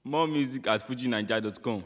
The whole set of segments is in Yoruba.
More music at fujinaija.com.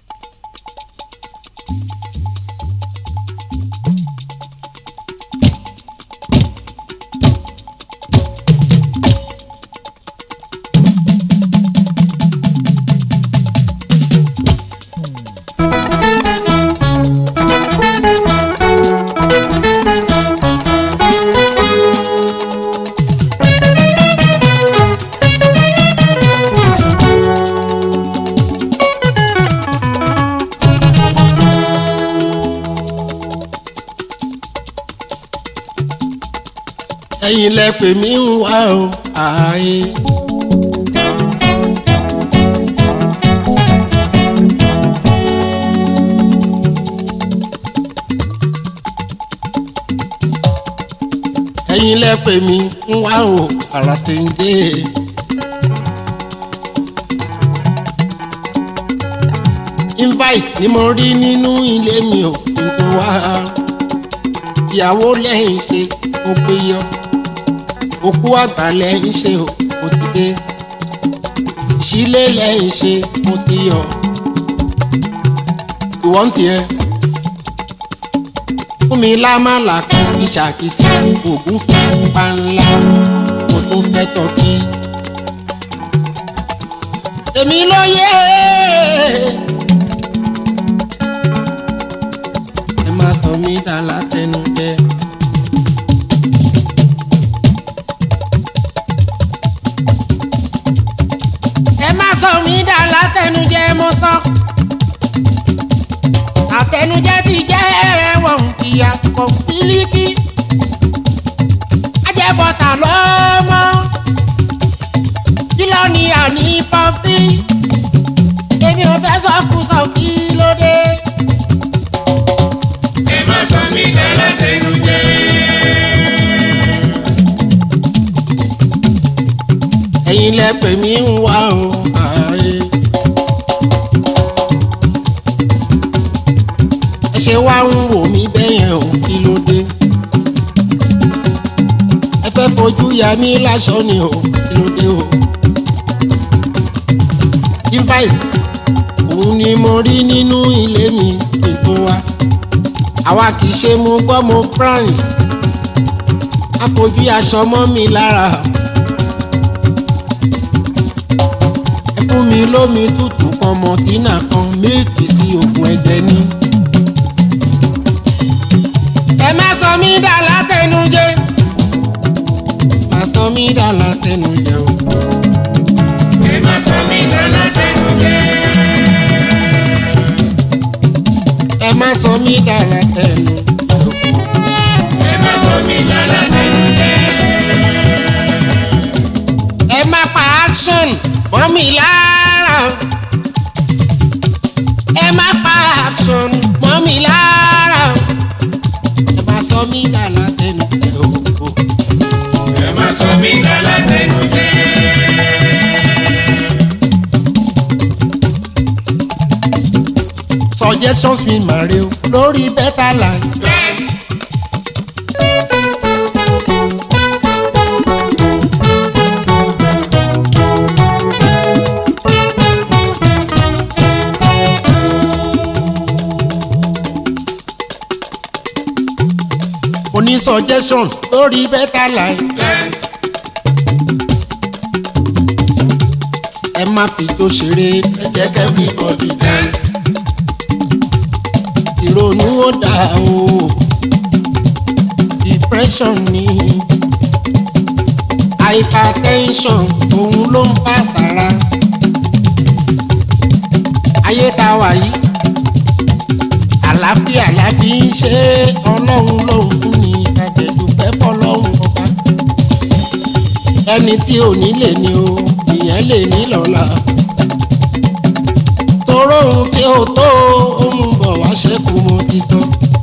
ẹ̀yin lẹ pè mí ń wá o ààyè. ẹ̀yin lẹ pè mí ń wá o àrà tèǹdé. invite ni mo rí nínú ilé mi ò kí n tó wá ìyàwó lẹ́yìn ṣe ó pé yọ òkú àgbà lẹ́yìn ṣe ó ti dé ìṣílé lẹ́yìn ṣe ó ti yọ ìwọ́n tiẹ̀ fún mi lámàlà kan ìṣàkíyèsí ògùn fún panla mo tún fẹ́ tọ́kí èmi ló yẹ ẹ má sọ mí dà látẹnujẹ. ẹ má sọ mí dà látẹnujẹ mo sọ àtẹnujẹ ti jẹ ẹwọn ìyá pọ bílíkì ajẹbọta lọmọ kílọ ni àní pọfí èmi ò fẹ́ sọkúsọ kí ló dé. ẹ má sọ mí dá látẹnujẹ. ẹ̀yin lẹ pè mí ń wá o ààyè. ẹ ṣe wá ń wò mí bẹ́yẹn o kí ló dé. ẹ fẹ́ fojú ya mí láṣọ ni o kí ló dé o. device òun ni mo rí nínú ilé mi kí n tó wá. àwa kì í ṣe mo gbọ́ mo branch. àfojú aṣọ mọ́ mi lára. ẹ fún mi lómi tútù kan mọ̀tínà kan mílìkì sí oògùn ẹ̀jẹ̀ ní. ẹ má sọ mí dà látẹnujẹ má sọ mí dà látẹnujẹ o. ẹ má sọ mí dá látẹnujẹ. ẹ má sọ mí dà látẹnujẹ o. ẹ má sọ mí dá látẹnujẹ. ẹ má pa action mọ́ mi lára. ẹ má pa action mọ́ mi lára. ẹ má sọ mí dà látẹnujẹ o. ẹ má sọ mí dá látẹnujẹ. suggestions mi mà rè o lórí better life. yes. mo ní suggestions lórí better life. yes. ẹ má fi jó ṣeré ẹ jẹ́ kẹ́ everybody dance. yes. ìrònú ó dà o depression ni hypertension òun ló ń bá sára. ayé tá a wà yìí àlàáfíà la fi ń ṣe é, ọlọ́run lòun fún ni àjẹ̀dùpẹ́ fọlọ́run ọba ẹni tí ò ní lè ní o ìyẹn lè ní lọ́la toró ohun tí ó tó ohun bọ̀ wá ṣẹ́kù mo ti sọ.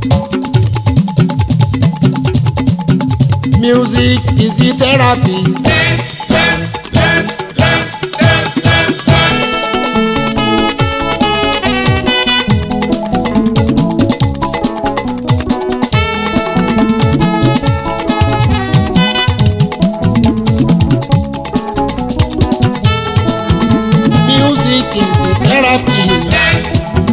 music is the therapy yes. yes. yes. yes. yes. yes. yes. music chemotherapy. Dance.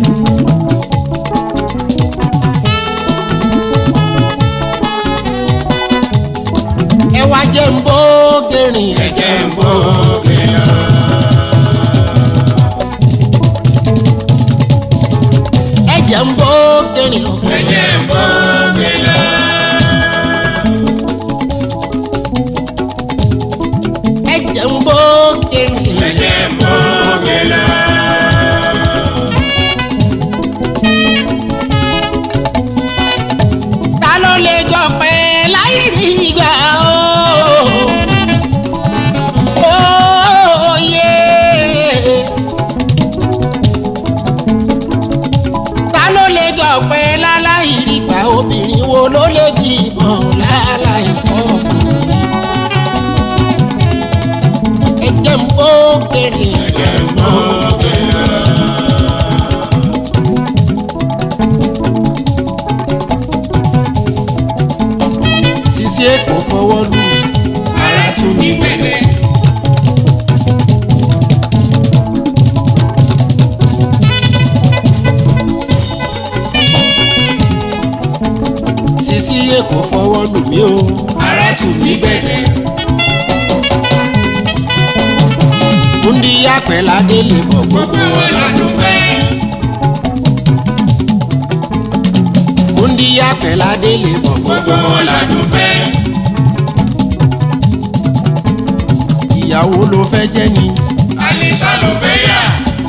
ẹ wá jẹ́ ń bó gẹ̀rìn ẹ jẹ́ ń bó gẹ̀rìn. ẹ jẹ́ ń bó gẹ̀rìn o. Ẹ̀jẹ̀ ń bọ́ mi lọ. ẹ jẹ́ ń bó gẹ̀rìn. Ẹ̀jẹ̀ ń bọ́ mi lọ. ta ló lè jọ pé láì rí ìgbà o. Oyè. ta ló lè jọ pé láláì rí ìgbà obìnrin wo ló lè bímọ láláì fọkùnrin. ẹ jẹ́ ń bó kéré. Ẹ̀jẹ̀ ń bọ́ mi lọ. Sisi Èkó fọwọ́ lù Ara tú mi gbẹ̀dẹ̀. Sisi Èkó fọwọ́ lù mí o. Ara tú mi gbẹ̀dẹ̀. Múndí àpẹ̀ládé lè bọ̀ gbogbo. Gbogbo wọn lọ́dún fẹ́. Múndí àpẹ̀ládé lè bọ̀ gbogbo. Gbogbo wọn lọ́dún fẹ́. Ìyàwó ló fẹ́ jẹ́ ni. Alisa ló fẹ́ yà.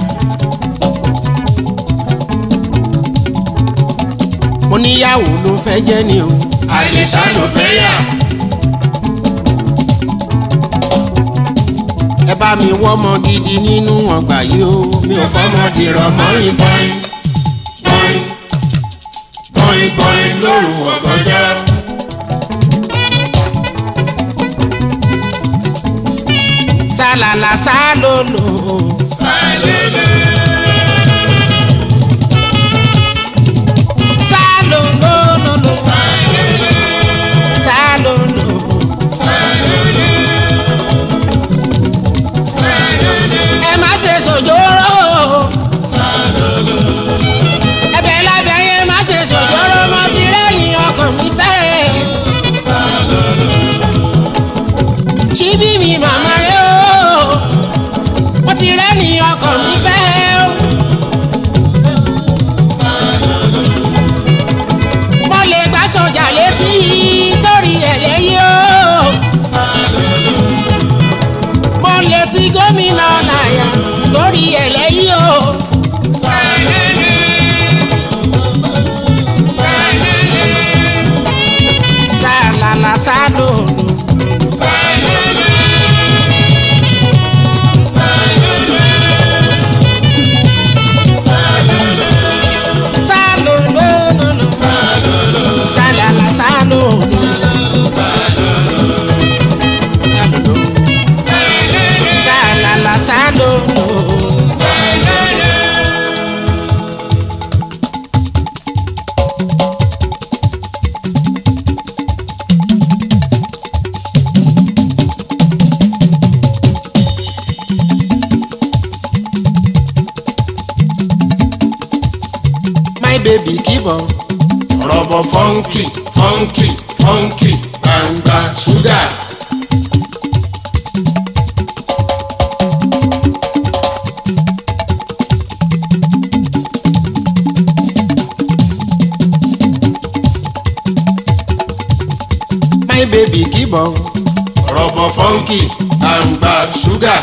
Mo níyàwó ló fẹ́ jẹ́ ni o. Alisa ló fẹ́ yà. Ẹ bá mi wọ́mọ gidi nínú ọgbà yìí o. Mi ò fọ́mọ dìrọ̀ mọ́ Bọ́ìn ìbọn. bọ́ìn bọ́ìn bọ́ìn bọ́ìn lóru ọ̀gànjọ́. Sálàlà sálòlò. Sálẹ̀lẹ̀ Sálòlòlòlò. sálẹ̀lẹ̀ Sálòlò. sálẹ̀lẹ̀ sálẹ̀lẹ̀ Ẹ má ṣe sòjóró. sálẹ̀lẹ̀ Ẹbẹ̀ lábẹ́ yẹn má ṣe sòjóró. Mo ti rẹ́yìn ọkàn mi fẹ́. sálẹ̀lẹ̀ Ṣíbí mi màmá rẹ̀ o. Mo ti rẹ́yìn ọkàn mi fẹ́ o. Mo lè gbá sọjà létí torí ẹ̀ lẹ́yìn o. Mo lè ti gómìnà náírà torí ẹ̀ lẹ́yìn o. Sálàlà sálòlò. Sálòlòlòlò. Sálàlà sálòlò. Sálàlà sálòlò. My baby keep on. Rọ̀bọ̀ fọ́nkì fọ́nkì fọ́nkì gbangba ṣúgà. My baby keep on. Rọ̀bọ̀ fọ́nkì gbangba ṣúgà.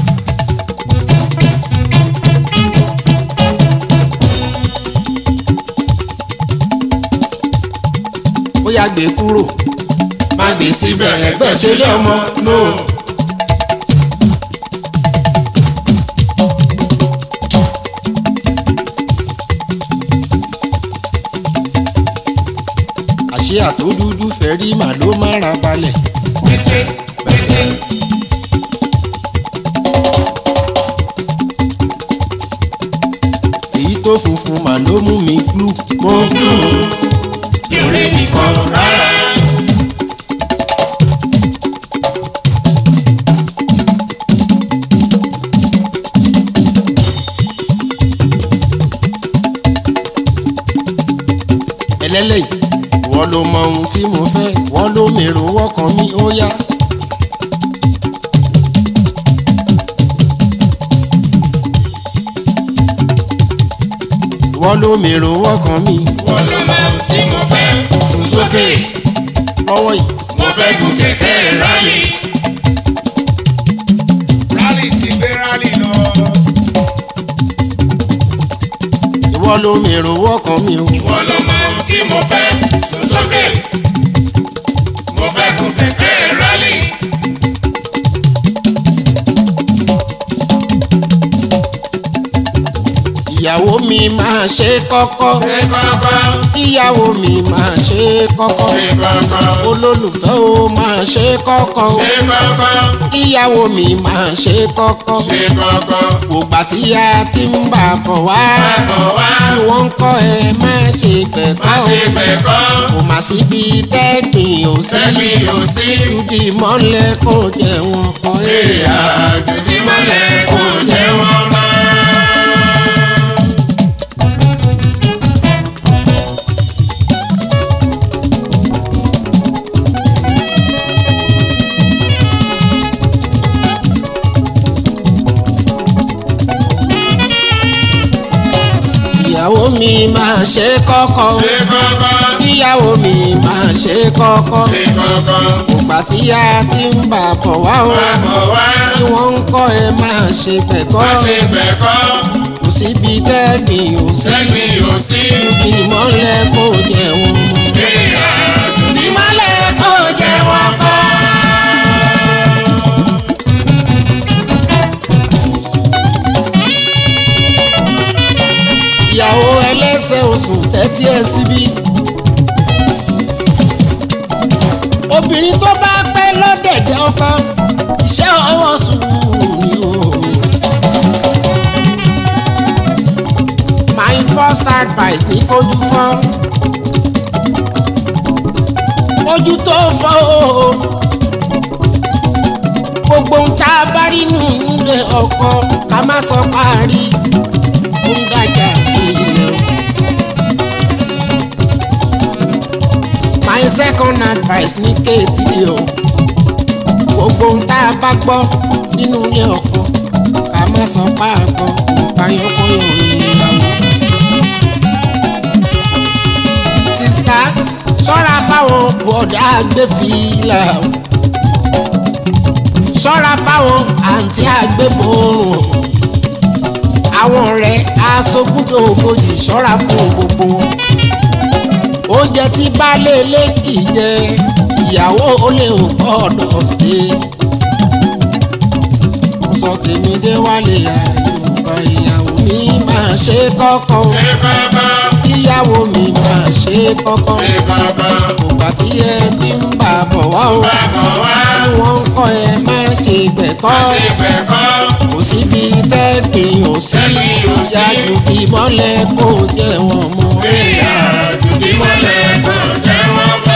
Ó yá gbé kúrò. Má gbé síbẹ̀ ẹgbẹ́ ṣe lé ọmọ náà. Àṣé àtó dúdú fẹ́ rí màá ló má ra balẹ̀. Gbèsè gbèsè. Èyí tó funfun màá ló mú mi glú. Mo gbú ìrè nìkan rárá. ẹlẹ́lẹ́yìn wọ́n ló mọ ohun tí mo fẹ́ wọ́n ló mèrò ọkàn mi ó yá. wọ́n ló mèrò ọkàn mi wọ́n ló mọ ohun tí mo fẹ́ sùn sókè lọ́wọ́ yìí. mo fẹ́ gun kẹ̀kẹ́ rálì. rálì ti gbé rálì lọ. ìwọ ló mèrò ọkàn mi o. wọ́n ló mọ ohun tí mo fẹ́ sùn sókè mo fẹ́ gun kẹ̀kẹ́ rálì. ìyàwó mi máa ṣe kọ́kọ́ ṣé kọ́kọ́ ìyàwó mi máa ṣe kọ́kọ́ ṣé kọ́kọ́ olólùfẹ́ o máa ṣe kọ́kọ́ ṣé kọ́kọ́ ìyàwó mi máa ṣe kọ́kọ́ ṣé kọ́kọ́ ògbà tí a ti ń bà bọ̀ wá bọ̀ wá bí wọ́n ń kọ́ ẹ má ṣe má pẹ̀kọ́ ṣe pẹ̀kọ́ kò má síbi tẹ́gbìn ò sí sẹ́mi ò sí. ìdí mọ́lẹ̀ kò jẹ́ wọn kọ́ Ìyá àdùnní mọ́lẹ̀ kò jẹ́ wọ́n mọ́. ìyàwó mi máa ṣe kọ́kọ́ Ṣé kọ́kọ́? ìyàwó mi máa ṣe kọ́kọ́ Ṣé kọ́kọ́? ògbà tí a ti ń bà bọ̀ wá o Má bọ̀ wá. bí wọ́n ń kọ́ ẹ máa ṣe pẹ̀kọ́ Má ṣe pẹ̀kọ́. kò síbi tẹ́gbìn ò sí Sẹ́mi ò sí. ìdí mọ́lẹ̀ kò jẹ́ wọn mọ́. Ìyá àdùnní ìmọ̀lẹ̀ kò jẹ́ wọn kọ́. ìyàwó ẹlẹ́sẹ̀ oṣù tẹ́tí ẹ síbí. obìnrin tó bá pẹ́ lọ́dẹ̀dẹ̀ ọkọ iṣẹ́ ọwọ́ sùúrù ni o. my first advice ní kójú fọ́ ojú tó fọ́ o gbogbo ń tá a bá rí nù nílé ọkọ ká má sọ parí ó ń dájà sí ilé o. my second advice ní kéèsì ni o gbogbo ń tá a bá gbọ́ nínú ilé ọkọ ká má sọ páàkọ ìfàyọkọyọ ìyàwó. sista ṣọ́ra fáwọn bọ̀dá gbẹ́fìlà o ṣọ́ra fáwọn àǹtí àgbébòrò àwọn ọ̀rẹ́ aṣogúndò ògbójì ṣọ́ra fún gbogbo wọn. oúnjẹ tí baálé ilé kì í jẹ ìyàwó olè ò gbọ́dọ̀ ṣe. mo sọ tèmi dé wálé àyùkọ ìyàwó mi máa ṣe kọ́kọ́ o. Ṣé kọ́kọ́? ìyàwó mi máa ṣe kọ́kọ́ Ṣé kọ́kọ́? ògbà tí ẹ ti ń bà bọ̀ wá o. Má bọ̀ wá. bí wọ́n ń kọ́ ẹ má ṣe gbẹ̀kọ́ Má ṣe pẹ̀kọ́. kò síbi tẹ́gbìn ò sí Sẹ́mi ò sí. yájú ìmọ̀lẹ̀ kò jẹ́ wọn mọ́. Ìyá àdùnní mọ́lẹ̀ kò jẹ́ wọ́n mọ́.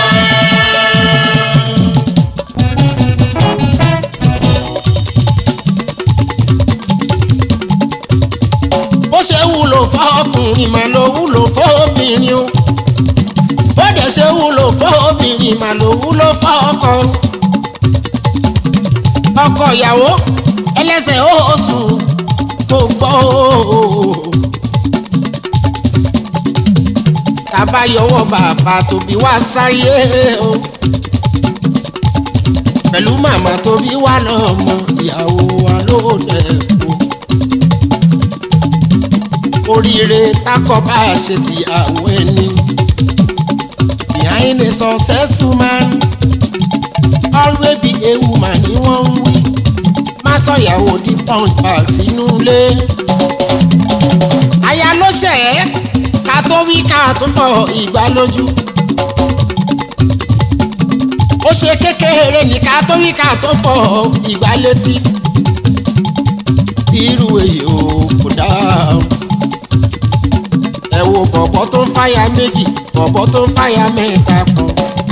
bó ṣe wúlò fọ́ọ̀kùnrin mà ló wúlò fọ́ọ̀bìnrin o bó dẹ̀ ṣe wúlò fọ́ọ̀bìnrin mà ló wúlò fọ́ọ̀kọ. ọkọ ìyàwó ẹlẹ́sẹ̀ oṣù kò gbọ́ o. tàbá yọwọ́ bàbá tóbi wá sáyé o pẹ̀lú màmá tóbi wá lọ́mọ ìyàwó wa ló dẹ̀ kú oríire tákọ̀ bá a ṣe ti àwọn ẹni. behind a successful man always be a woman ni wọ́n ń wí. má sọ̀yàwó di punch bag sínú ilé. aya ló ṣẹ̀ ẹ́ ká tó wí ká tó fọ ìgbà lójú. ó ṣe kékeré ní ká tó wí ká tó fọ ìgbà létí. irú èyí ò kò dáa o ẹ wo bọ̀bọ̀ tó ń fàyà méjì bọ̀bọ̀ tó ń fàyà mẹ́ta pọ̀.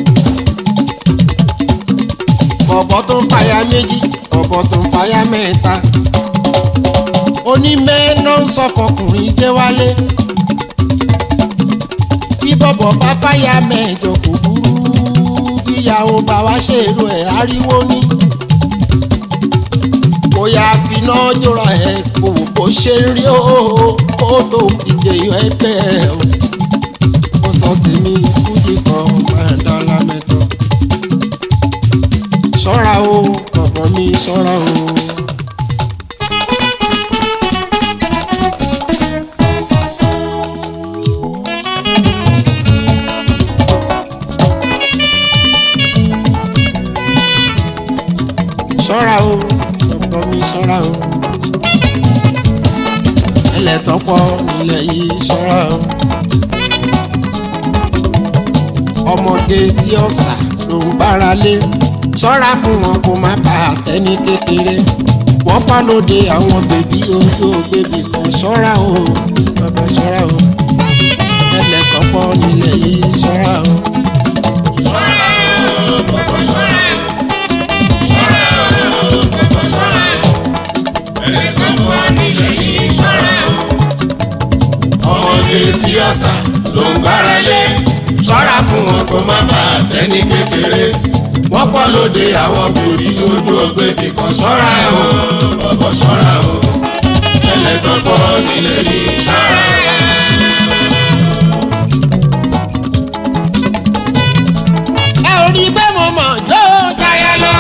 bọ̀bọ̀ tó ń fàyà méjì bọ̀bọ̀ tó ń fàyà mẹ́ta. onímẹ́ náà ń sọ fọkùnrin jẹ́ wálé. bí bọ́bọ́ bọ̀ bá fáyà mẹ́jọ kò burú bíyàwó bá wá ṣèrò ẹ̀ ariwo ní. kò yá finá jóra ẹ̀ kò wò bó ṣe ń rí o kó tó fi jẹyọ ẹgbẹ́ ẹ̀ o. mo sọ tèmi fújì kan máa dọ́là mẹ́tọ́. ṣọ́ra o bọ̀bọ̀ mi ṣọ́ra o. ṣọ́ra o ọkọ mi ṣọ́ra o ẹlẹ́tọ́pọ̀ nílẹ̀ yìí ṣọ́ra o ọmọge tí ọ̀sà ló ń bára lé ṣọ́ra fún wọn kó má bà á tẹ́ni kékeré wọ́n pa lóde àwọn bèbí ojú bèbí kan ṣọ́ra o bàbá ṣọ́ra o ẹlẹ́tọ́pọ̀ nílẹ̀ yìí ṣọ́ra o. ṣọ́ra o bọ̀bọ̀ ṣọ́ra o ṣọ́ra o bọ̀bọ̀ ṣọ́ra o ẹni tó pọ̀ nílẹ̀ yìí ṣọ́ra o. ọmọdé tí ọ̀sà ló ń gbára lé ṣọ́ra fún wọn kó má bàa tẹ́ni kékeré wọ́n pọ̀ lóde àwọn bèbí ojú ògbébì kan ṣọ́ra o bọ̀bọ̀ ṣọ́ra o ẹlẹ́tọ́ pọ̀ nílẹ̀ yìí ṣọ́ra o. ẹ ò rí bẹ́ẹ̀ mo mọ̀ jó táyà lọ.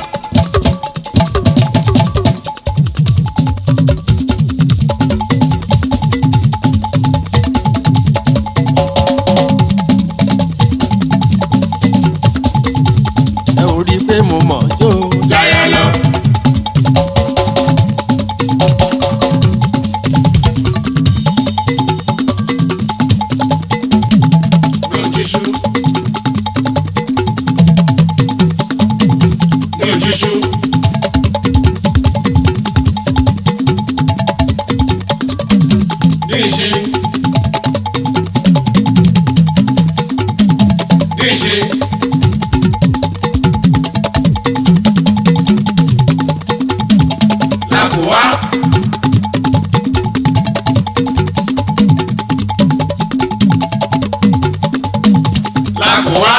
ẹ ò rí bẹ́ẹ̀ mo mọ̀ jó Jaya lọ. Lójúṣu. Lójúṣu. Díṣe. Díṣe. Làkùwá. Làkùwá.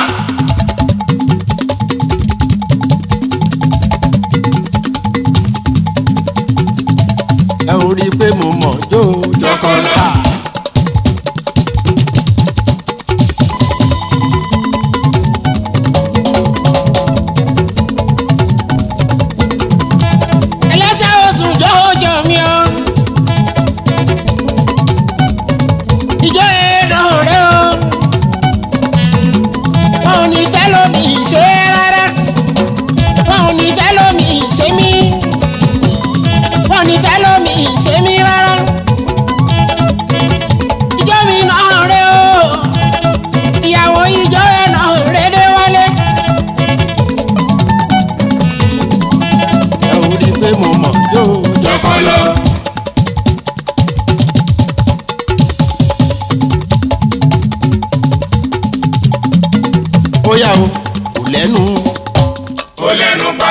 ẹ ò rí pé mo mọ̀ jó Jọkọlọ. ẹlẹ́sẹ̀ oṣù jọ́jọ́ mi ọ́ ìjọ èèdàn rẹ o wọn ò ní fẹ́ lómi ṣe rárá wọn ò ní fẹ́ lómi ṣe mí wọn ò ní fẹ́ lómi ṣe mí rárá ìjọ mi náà rẹ o ìyàwó ìjọ ẹ̀ náà rẹ dé wálé. ẹ ò rí pé mo mọ̀ yóò jọ. Jọkọlọ. bóyá o kò lẹ́nu Ó lẹ́nu pa.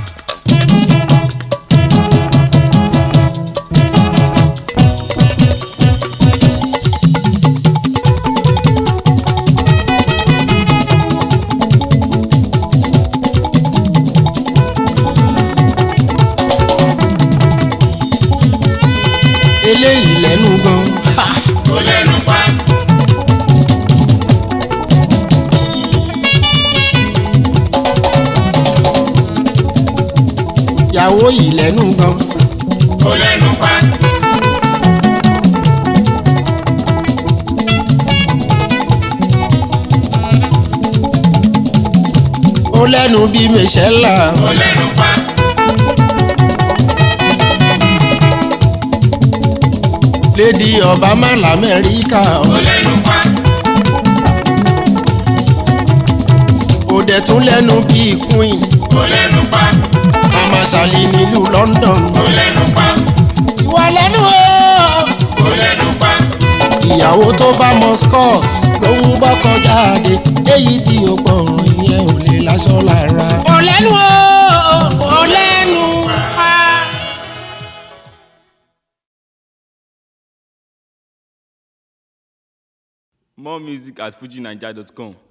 eléyìí lẹ́nu gan. Ha! Ó lẹ́nu pa. ìyàwó yìí lẹ́nu gan. Ó lẹ́nu pa. ó lẹ́nu bí mẹ́sẹ̀lá. Ó lẹ́nu pa. lédi obama lamẹ́ríkà. Ó lẹ́nu pa. ó dẹ̀ tún lẹ́nu bí queen. Ó lẹ́nu pa. mama sali nílùú london. Ó lẹ́nu pa. ìwà lẹ́nu o. Ó lẹ́nu pa. ìyàwó tó bá mọ scores ló ń bọ́kọ jáde èyí tí ó gbọ̀ràn ìyẹn ò lè láṣọ lára. ó lẹ́nu o. ó lẹ́nu. More music at fujinaija.com.